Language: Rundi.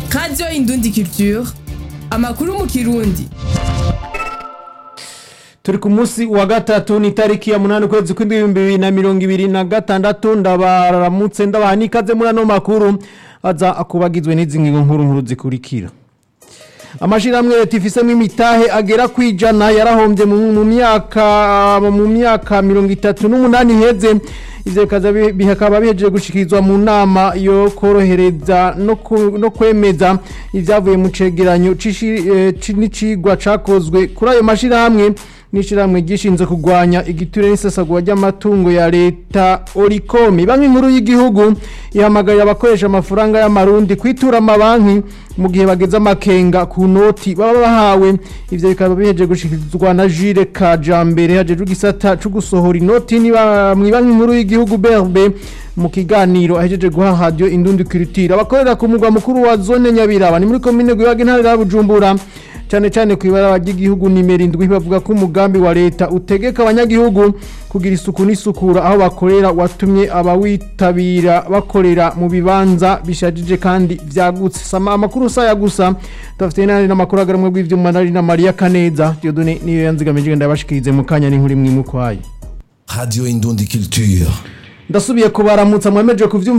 radiyo indundi culture amakuru mu kirundi turi ku munsi wa gatatu ni tariki ya munani ukwezi kw'ibihumbi bibiri na mirongo ibiri na gatandatu ndabaramutse ndabaha n'ikaze muri ano makuru aza akubagizwe n'izi ngingo nkuru nkuru zikurikira amashirahamwe leta ifisemo imitahe agera ku ijana yarahombye mu mu myaka mu myaka mirongo itatu n'umunani iheze ivyo bikaza bi- bikaba bihejeje gushikirizwa mu nama yo korohereza no ku- no kwemeza ivyavuye mu cegeranyo c'ishi- eh, ci- n'icigwa cakozwe kuri ayo mashirahamwe n'ishirahamwe gishinzwe kurwanya igiture n'isesagura ry'amatungo ya leta orikomi banki nkuru y'igihugu ihamagarira abakoresha amafaranga y'amarundi kwitura amabanki mu gihe bageze amakenga ku noti baba bahawe ivyo bikaba biheje gushikirizwa na Jules Kajambere hajejwe igisata co gusohora inoti niba mw'ibanki nkuru y'igihugu BRB mu kiganiro ahejeje guha radio Indundi Culture abakorera ku mugwa mukuru wa zone Nyabiraba ni muri komine Gwibaga intara ya Bujumbura cyane cyane ku ibaraba ry'igihugu nimero indwi bavuga ko umugambi wa leta utegeka abanyagihugu kugira isuku n'isukura aho bakorera watumye abawitabira bakorera mu bibanza bishajije kandi vyagutse sama amakuru saya gusa dufite n'andi n'amakuru agaramwe bw'ivyuma nari na Maria Kaneza Dieudonne niyo yanzigamije ndabashikirize mu kanya n'inkuru imwe imwe kwayo Radio Indundi Culture. ndasubiye kubaramutsa mwemeje kuvyumva